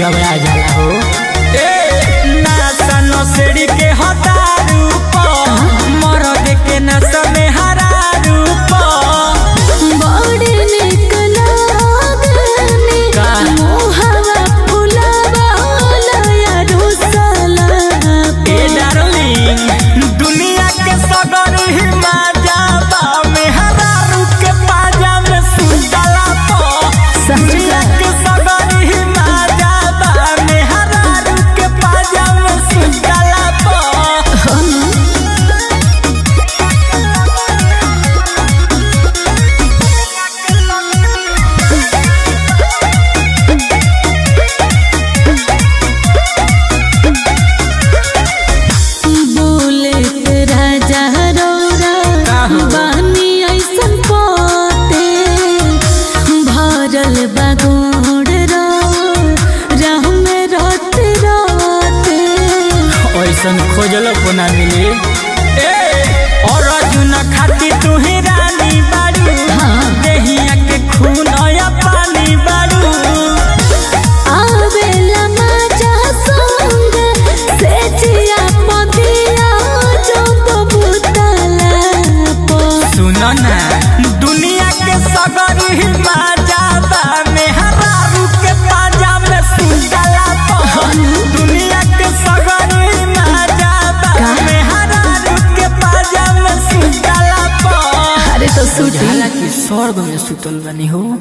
गबरा जाला हो A NASA नसेड़ी के हतारू प मरद के नसा में हरारू प बड़ी निक लागनी का? मोहवा फुलवा लया रुसला ए डार्लिंग दुनिया के सगर ही माजाबा में हरारू के पाजा में सुतला प दुनिया के सगर ही माजाबा में हरारू के पाजा में सुतला प बुलेट राजा रौरा का हो? बानी ऐसन पोते भरल बागोड़ रो राह में रात रात ऐसन खोजलो को ना मिली ए और अर्जुन खाती तू ही रानी बाड़ू देहिया के खून या पानी बाड़ू आवेला मजा संग से जिया पदिया जो तो बुतला पो सुनो ना दुनिया के सगर ही माजाबा में हरारू के पाजा में सुतला प दुनिया के सगर ही माजाबा में हरारू के पाजा में सुतला प अरे तो सूटी हालांकि स्वर्ग में सुतल बनी हो